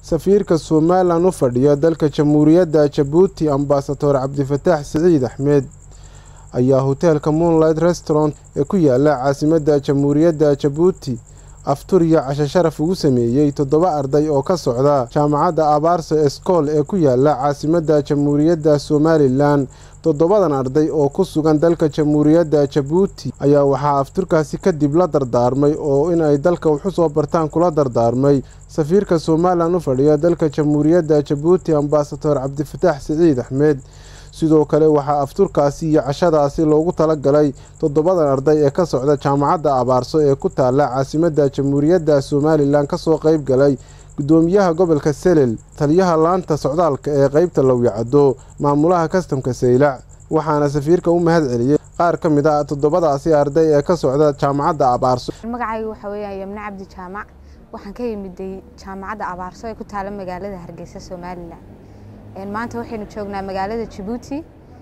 safiirka somalilan u fadhiya dalka jamhuuriyadda jabuuti ambasador cabdifataax siciid axmed ayaa hoteelka moonlight restaurant ee ku yaala caasimadda jamhuuriyadda jabuuti aftur iyo casho sharaf ugu sameeyey toddoba arday oo ka socda jaamacadda abaarso eskool ee ku yaala caasimadda jamhuuriyadda somalilan toddobadan arday oo ku sugan dalka jamhuuriyadda jabuuti ayaa waxaa afturkaasi kadib la dardaarmay oo in ay dalka waxu soo bartaan kula dardaarmay safiirka somalilan u fadhiya dalka jamhuuriyadda jabuuti ambasador cabdifataax siciid axmed sidoo kale waxaa afturkaasi iyo cashadaasi loogu talagalay toddobadan arday ee ka socda jaamacadda abaarso ee ku taala caasimadda jamhuuriyadda somalilan kasoo qayb galay guddoomiyaha gobolka selel taliyaha laanta socdaalka ee qeybta lowyacaddo maamulaha kastamka saylac waxaana safiirka u mahad celiyey qaar ka mid ah toddobadaasi arday ee ka socda jaamacadda abaarso magacayga waxaa weeyaan yamne cabdi jaamac waxaan ka yimiday jaamacadda abaarso ee ku taala magaalada hargeysa somalilan maanta waxaynu joognaa magaalada jabuuti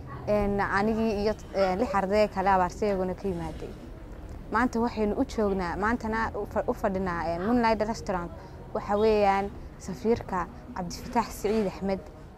anigii iyo lix arday kale abaarsa iyaguna ka yimaaday maanta waxaynu u joognaa maantana u fadhinaa moonlight restaurant waxa weeyaan safiirka cabdifataax siciid axmed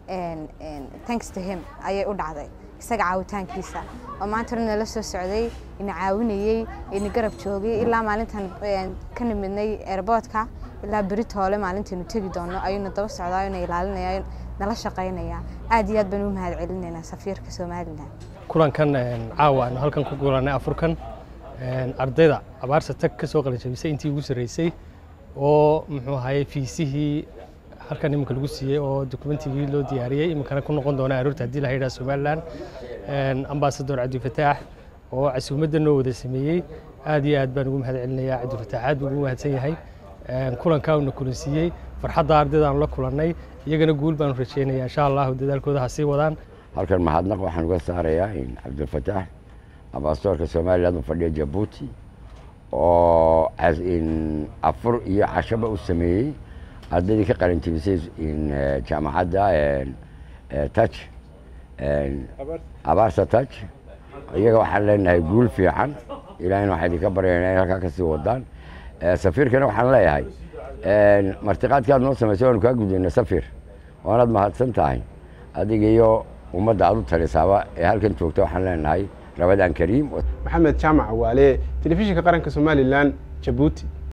thanks to him ayay u dhacday isaga caawitaankiisa oo maanta nala soo socday ina caawinayey ina garab joogay ilaa maalintan ka nimidnay airboortka ilaa beritoole maalintaynu tegi doono ayuuna daba socdaa ina ilaalinaya nala shaqaynaya aad iyo aad baan u mahad celinaynaa safiirka somalilan kulankan caawa aanu halkan ku gulanay afurkan ardayda abaarsa tag ka soo qalinjabisay intii ugu sarreysay oo muxuu ahaye fiisihii halkan iminka lagu siiyey oo dokumentigii loo diyaariyey iminkana ku noqon doona aroorta haddii la yidhaha somalilan ambasador cabdifataax oo casuumadda noo wada sameeyey aad iyo aad baan ugu mahad celinayaa cabdifataax aad buu ugu mahadsan yahay kulankaa uuna kulansiiyey farxadda ardayda aanu la kulannay iyagana guul baanu rajeynayaa insha allahu dadaalkooda ha sii wadaan halkan mahadnaq waxaan uga saarayaa cabdifataax ambasadorka somaliland u fadhiya jabuuti oo afur iyo cashaba u sameeyey ardaydii ka qalinjibisay jaamacadda taj abaarsa taj iyaga waxaan leenahay guul fiican ilaahina waxaa idinka baryayna in halkaa kasii wadaan safiirkana waxaan leeyahay martiqaadkaad noo samaysay waanu kaa gudayna safir waanaad mahadsan tahay adiga iyo ummadda aad u talisaaba ee halkan joogta waxaan leenahay rabadaan kariim maxamed jaamac waale telefishinka qaranka somalilan jabuuti